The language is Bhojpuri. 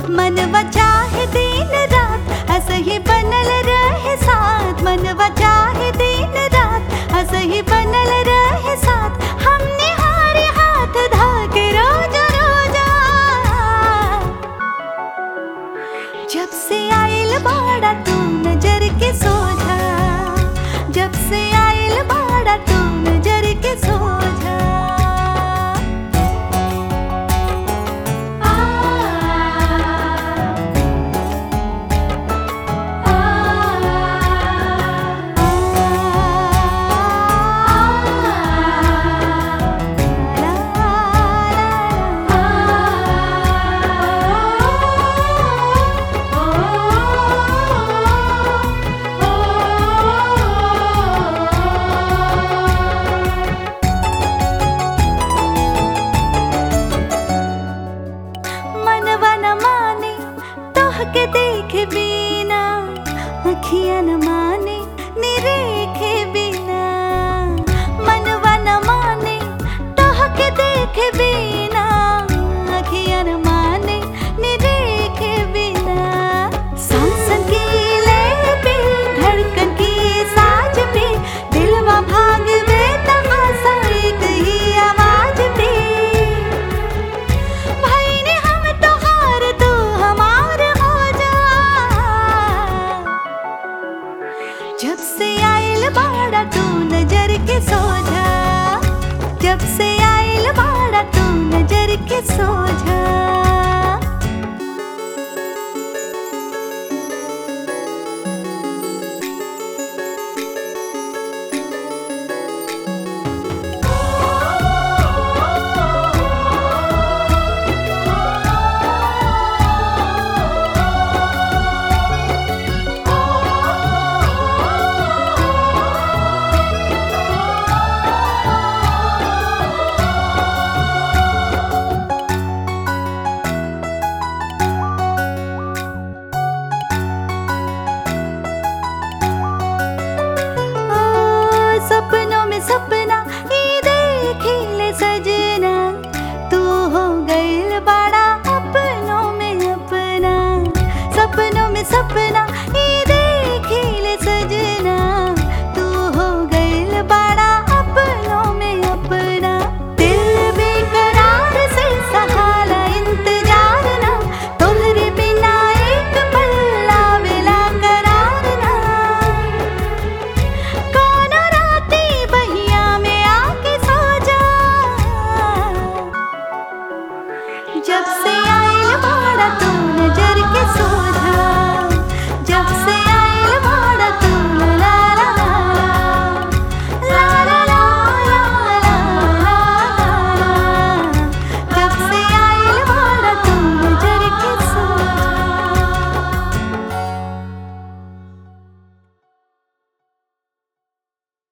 मनवा चाहे दिन रात असही बनल रहे साथ मनवा चाहे दिन रात असही बनल रहे साथ हमने हारे हाथ धाके रोजा रोजा जब से आइल बाड़ा तू नजर के सोझा जब से आइल बाड़ा तू नजर के सोझा आ, आ, मनवा न माने तोह के देख बिना अखियां न माने निरे